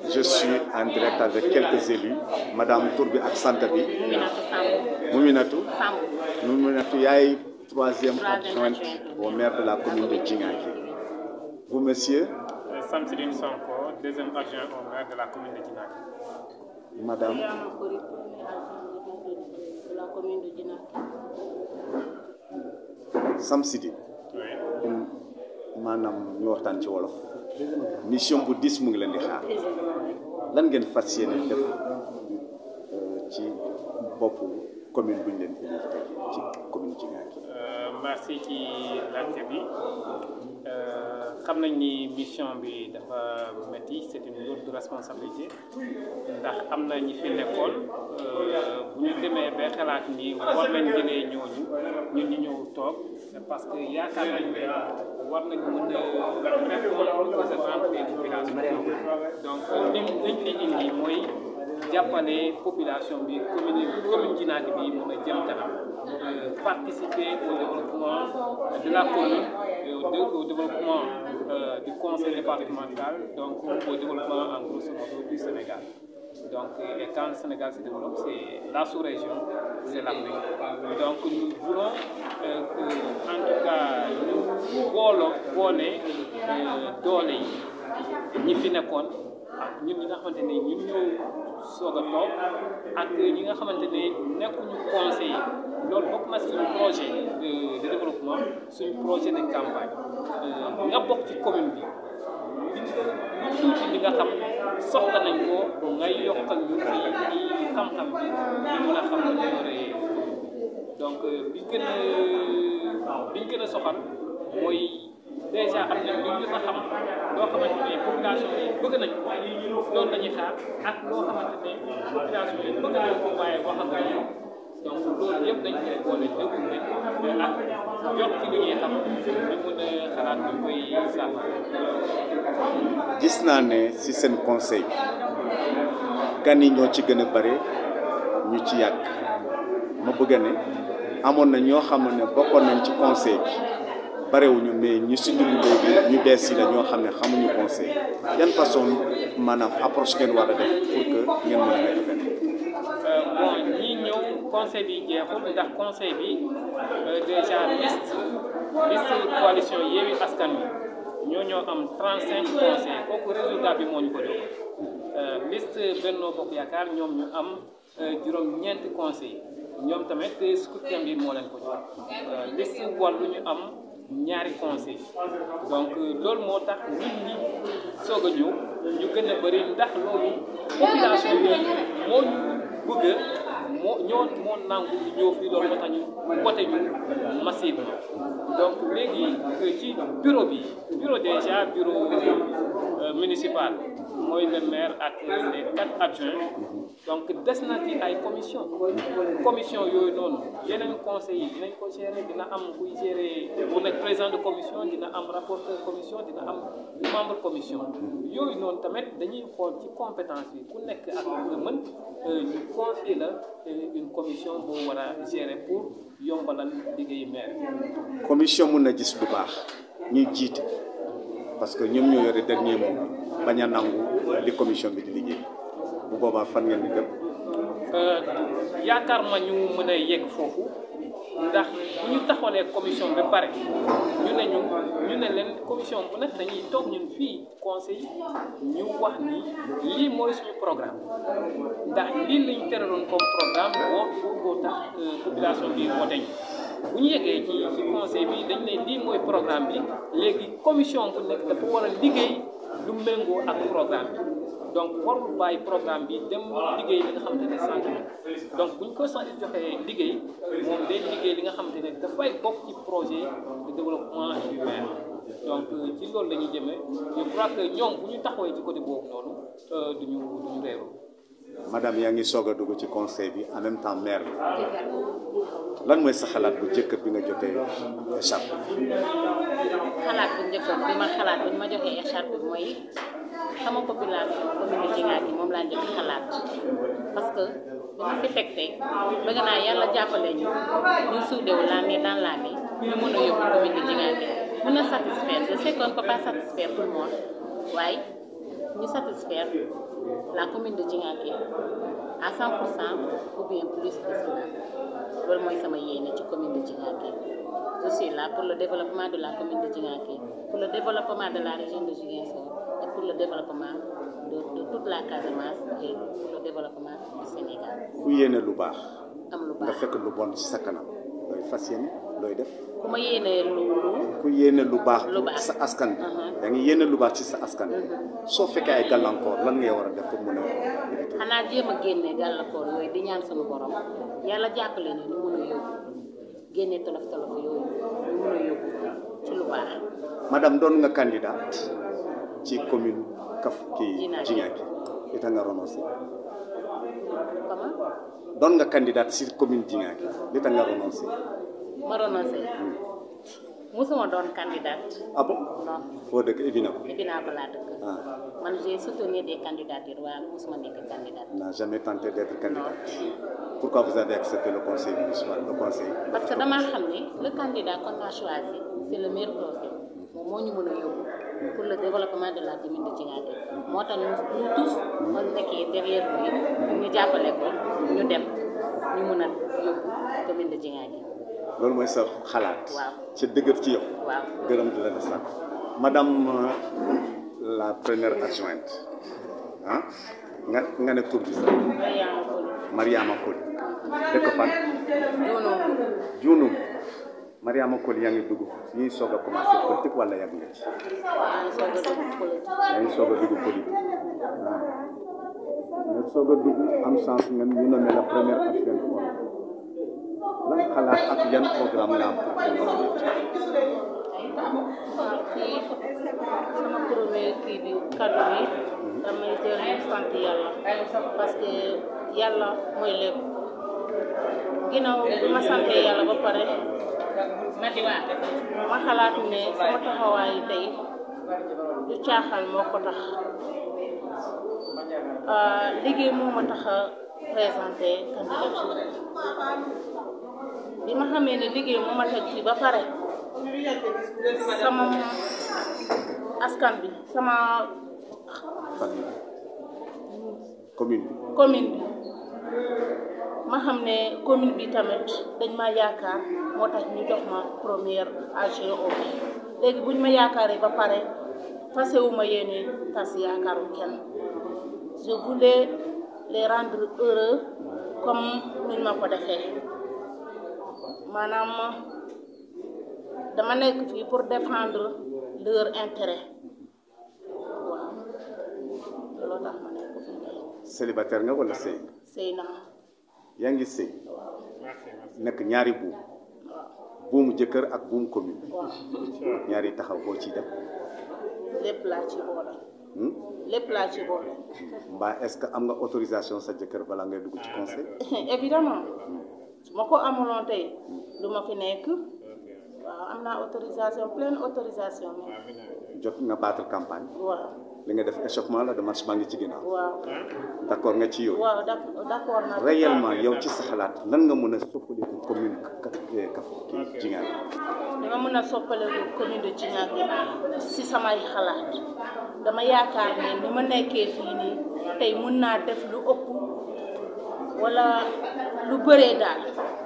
je suis en direct avec quelques élus madame tur bi ak sant bi Minatou Samb Mouminatou Samb Mouminatou yaay troisième Troisième adjointe adjointe. au maire de la commune de Djingaké vous monsieur Samsidine Sonko, deuxième adjoint au maire de la commune de Djinak. madame Mariama Kori, premier adjoint de la commune de Djinaké. Samsidi Oui. maanaam ñu waxtaan ci wolof mission bu dis mu ngi leen di xaar lan ngeen fas yéene def euh, ci boppu commune bu ñu leen élire tey ci commune Djingaké Euh, merci ci laajte bi Euh, xam nañ ni mission bi dafa métti c'est une lourde responsabilité ndax am na ñi fi nekkoon euh, bu ñu demee ba xalaat ni war nañ jëlee ñooñu ñun ñu ñëw toog parce que yaakaar nañ ne war nañ mën a répondre aux besoins des populations donc li liñ fi indi mooy jàppale population bi commune commune Djinaki bi mën a jëm kanam euh, participer au développement de la commune et au, dé- au développement euh, du conseil départemental donc au développement en grosso modo du Sénégal donc et quand le Sénégal se développe c'est la sous-région c'est l'Afrique donc nous voulons euh, que en tout cas ñu booloo boole euh, doole yi ñi fi nekkoon ak ñun ñi nga xamante ne ñun ñoo soog a toog ak ñi nga xamante ne nekkuñu conseiller loolu bokk na suñu projet de de développement suñu projet de campagne Euh, nga bokk ci commune bi li lu tuuti li nga xam soxla nañ ko ngay yokkal ñu ci ci xam-xam bi ñu mën a xam ne yore donc bi gën a bi ñu gën a soxal mooy déjà am na lu ñu fa xam loo xamante ne population yi bëgg nañ ko loolu la ñuy xaar ak loo xamante ne population yi bëgg nañ ko waaye wax ak ñoom donc loolu yëpp dañ koy boole déglu nañ ak jot ci li ñuy xam ñu mën a xalaat ñu koy saafara. gis naa ne ci seen conseil bi gan yi ñoo ci gën a bare ñu ci yàgg ma bëgg ne amoon na ñoo xam ne bokkoon nañ ci conseil bi barewuñu mais ñu si dugg léegi ñu bees yi la ñoo xam ne xamuñu conseil yan façon maanaam approche ngeen war a def pour que ngeen mën a nekk benn Euh, bon ñii ñëw conseil bi jeexul ndax conseil bi euh, déjà liste liste coalition Yewwi Askan Wi ñoo ñoo am 35 conseils kooku résultat bi moo ñu ko jox Euh, liste Benno Bokk Yaakaar ñoom ñu am euh, juróom-ñeenti conseils ñoom tamit scrutin bi moo leen ko jox Euh, liste Wallu ñu am ñaari conseil donc euh, loolu moo tax nit ñi soog a ñëw ñu gën a bëri ndax loolu population bi moo ñu bëgg moo ñoo moo nangu ñu ñëw fii loolu moo tax ñu voté ñu massivement donc léegi euh, ci bureau bi bureau déjà bureau euh, municipal mooy le maire ak les quatre adjoints donc des na ci ay commission commission yooyu noonu yeneen conseil yi dinañ ko gérer dina am kuy gérer mu nekk président de commission dina am rapporteur commission dina am membre commission yooyu noonu tamit dañuy xool ci compétence bi ku nekk ak nga mën euh, ñu confier la euh, une commission boo war a gérer pour yombalal liggéeyu maire commission mun na gis lu baax ñuy jiite parce que ñoom ñoo yore dernier mot bañ a nangu li commission bi di liggéey bu boobaa fan ngeen di dem Euh, yaakaar ma ñu mën a yegg foofu ndax bu ñu taxawalee commission ba pare ñu ne ñu ñu ne leen commission bu nekk dañuy toog ñun fii conseil ñu wax ni lii mooy suñu programme ndax lii lañ teraloon comme programme boo boo tax euh, population bi voté ñu bu ñu yeggee ci ci conseil bi dañ ne lii mooy programme bi léegi commission bu nekk dafa war a liggéey lu méngoo ak programme bi donc warul bàyyi programme bi dem liggéey li nga xamante ne sant na donc bu ñu ko sant joxee liggéey moom day liggéey li nga xamante ne dafay bokk ci projet de développement humain donc euh, ci loolu la ñuy jëmee je crois que ñoom bu ñu taxawee ci côté boobu noonu euh, duñu duñu réeru madame yaa ngi soog a dugg ci conseil bi en même temps maire bi lan mooy sa xalaat bu jëkk bi nga jotee écharpe xalaat bu njëkk bi ma xalaat bi ma joxee écharpe bi mooy sama population commune Djingaky moom laa njëkk xalaat parce que dama fi fekk tey bëgg naa yàlla jàppale ñu ñu suudewu la main dans la main ñu mën a yóbbu commune de Djingaky mën a satisfaire je sais qu'on ne peut pas satisfaire tout le monde waaye ñu satisfaire la commune de Djingaké à 100 pour cent ou bien plus que cela loolu mooy sama yéene ci commune de Djingaké je suis là pour le développement de la commune de Djingaké pour le développement de la région de Ziguinchor et pour le développement de, de toute la Casamance et pour le développement du Sénégal ku yéene lu baax am lu nga baax fekk lu bon ci sa kanam looy fas yéene looy def ku ma yéenee lu lu ku yéene lu baax Lu baax. sa askan bi Mhm. yaa ngi yéene lu baax ci sa askan bi soo fekkee ay gàllankoor lan ngay war a def pour mën a éviter xanaa jéem a génne gàllankoor yooyu di ñaan suñu borom yàlla jàppale ni ñu mun a yóbbu génne tolof tolof yooyu ñu mun a yóbbu ci lu baax madame doon nga candidate ci commune Kaf kii Djingaké. Djingaké li tax nga renoncé comment doon nga candidate ci commune Djingaké li tax nga renoncé ma renoncé musuma doon candidate ah bon non foo dëkk Ebina ko Ebina ko laa dëkk ah man j'ai soutenu des candidatures waaye musuma nekk candidate n'a jamais tenté d'être candidate pourquoi vous avez accepté le conseil municipal le conseil parce que damaa xam ne le candidat qu'on a choisi c'est le meilleur profil moom moo ñu mën a yóbbu pour le développement de la commune de Djingaké moo tax ñu ñu tous ma nekkee derrière lui pour ñu jàppale ko ñu dem ñu mën a yóbbu commune de Djingaké loolu mooy sa xalaat Waaw. ca dëgër ci yow waaw gërëm di la de sant madame euh, la première adjointe ah nga nga ne tur bi sax Mariama Koli Mariama Koli dëkk fan Diono Diounum Mariama Koli yaa ngi dugg ñuy soog a commencé politique wala yàgg nga ci maa ngi soog a dugg politique yaa ngi soog a dugg politique waaw nga soog a dugg am chance nga ñu nommé la première adjointe lan xalaat ak yan programme la am pour waaw kii sama premier kii bi kaddu bi damay dellu sant yàlla parce que yàlla mooy lépp ginnaaw bi ma sante yàlla ba pare ma xalaat ne sama taxawaay tey du caaxaan moo ko tax ah, liggéey moo ma tax a présenté candidature bi ma xamee ne liggéey moo ma teg fii ba pare sama askan bi sama famille commune bi commune bi ma xam ne commune bi tamit dañ ma yaakaar moo tax ñu jox ma première AGO léegi buñ ma yaakaaree ba pare fasewuma yéene tas yaakaaru kenn je voulais les rendre heureux comme nuñ ma ko defee maanaam dama nekk fii pour défendre leur intérêt waaw looloo tax ma nekk fii tey célibataire nga wala sëy sëy naa yaa ngi sëy nekk ñaari buum buumu jëkkër ak buumu commune waaw ñaari taxaw boo ciy dem lépp laa ci boole hmm? lépp laa ci boole mbaa est-ce que am nga autorisation sa jëkkër balaa ngay dugg ci conseil évidemment su ma ko amuloon tey du ma fi nekk waaw am naa autorisation pleine autorisation mais jot nga battre campagne waaw li nga def échauffement la de marche maa ngi ci ginnaaw waaw d'accord nga ci yooyu waaw d'ac- d'accord naa réellement yow ci sa xalaat lan nga mën a soppaliku commune ka kaf kii Djingaké dama mën a soppaleku commune de Djingaké si samay xalaat dama yaakaar ne ni ma nekkee fii nii tey mun naa def lu ëpp wala lu bëree daal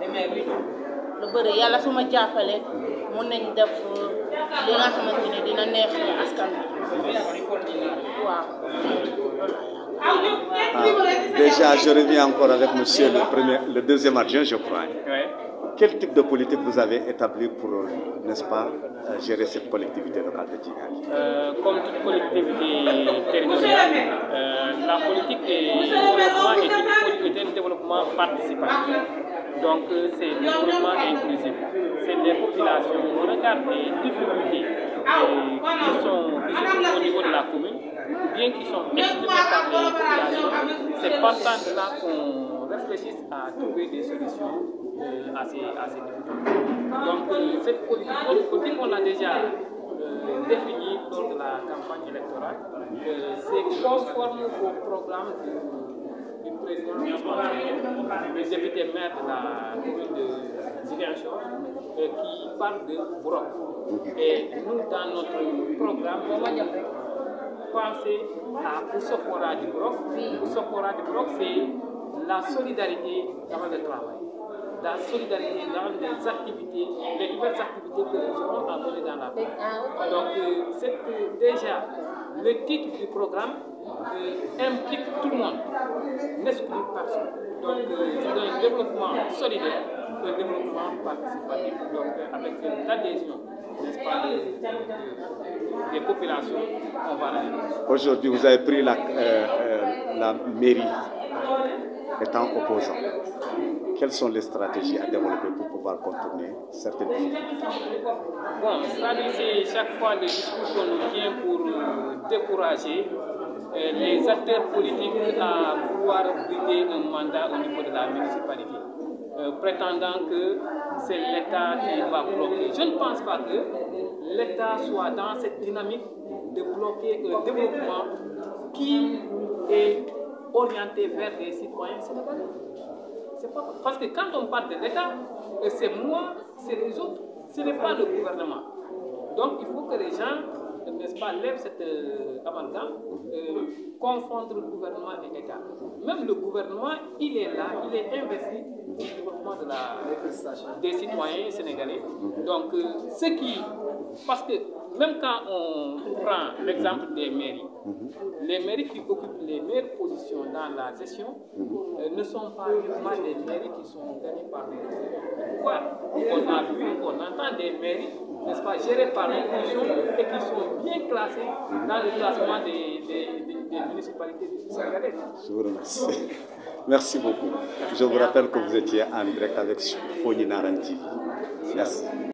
lu bëree yàlla su ma jàppale mun nañ def li nga xamante ne dina neex askan bi waaw loolu laa yaakaar. Ah, déjà je reviens encore avec monsieur le premier le deuxième adjoint je crois Ouais. quel type de politique vous avez établi pour n'est-ce pas euh, gérer cette collectivité locale de Djingaké Euh, comme toute collectivité territoriale, euh, la politique de développement est une politique de développement participatif. Donc euh, c'est le développement inclusif. C'est les populations. On regarde les difficultés euh, qui sont qui se trouvent au niveau de la commune, ou bien qui sont exprimées par les populations. C'est partant de là qu'on réfléchisse à trouver des solutions euh, à, ces, à ces difficultés. Donc euh, cette politique, notre politique, on l'a déjà euh, défini lors de la campagne électorale. Euh, c'est conforme au programme du, du président Ousmane Sonko, le député maire de la commune de Ziguinchor, euh, qui parle de Broc. Et nous, dans notre programme, penser à Oussokora du Broc. Oussokora du Broc, c'est la solidarité dans le travail. La solidarité dans les activités, les nouvelles activités que nous aurons à mener dans la vie. Donc, euh, c'est euh, déjà le titre du programme euh, implique tout le monde, n'exclut personne. Donc, euh, c'est un développement solidaire, un développement participatif, donc euh, avec l'adhésion, n'est-ce pas, des, des- des populations, on va aller. Aujourd'hui, vous avez pris la, euh, euh, la mairie étant opposant. Quelles sont les stratégies à développer pour pouvoir contourner certaines difficultés Bon, ça dit, c'est chaque fois le discours qu'on nous tient pour euh, décourager euh, les acteurs politiques à vouloir briguer un mandat au niveau de la municipalité, euh, prétendant que c'est l'État qui va bloquer. Je ne pense pas que l'État soit dans cette dynamique de bloquer un développement qui est orienté vers les citoyens sénégalais. C'est pas parce que quand on parle de l'État, euh, c'est moi, c'est les autres, ce n'est pas le gouvernement. Donc il faut que les gens, euh, n'est-ce pas, lèvent cette euh, amalgame, euh, confondre gouvernement et État. Même le gouvernement, il est là, il est investi pour le développement de la, des citoyens sénégalais. Donc euh, ce qui, parce que même quand on prend l'exemple des mairies, les mairies qui occupent les meilleures positions dans la gestion euh, ne sont pas uniquement des mairies qui sont gagnées par les pouvoirs. On a vu, on entend des mairies, n'est-ce pas, gérées par l'opposition et qui sont bien classées dans le classement des, des, des- des municipalités sénégalaises. Je vous remercie. Merci beaucoup. Je vous rappelle que vous étiez en direct avec Foni Naranti. Merci.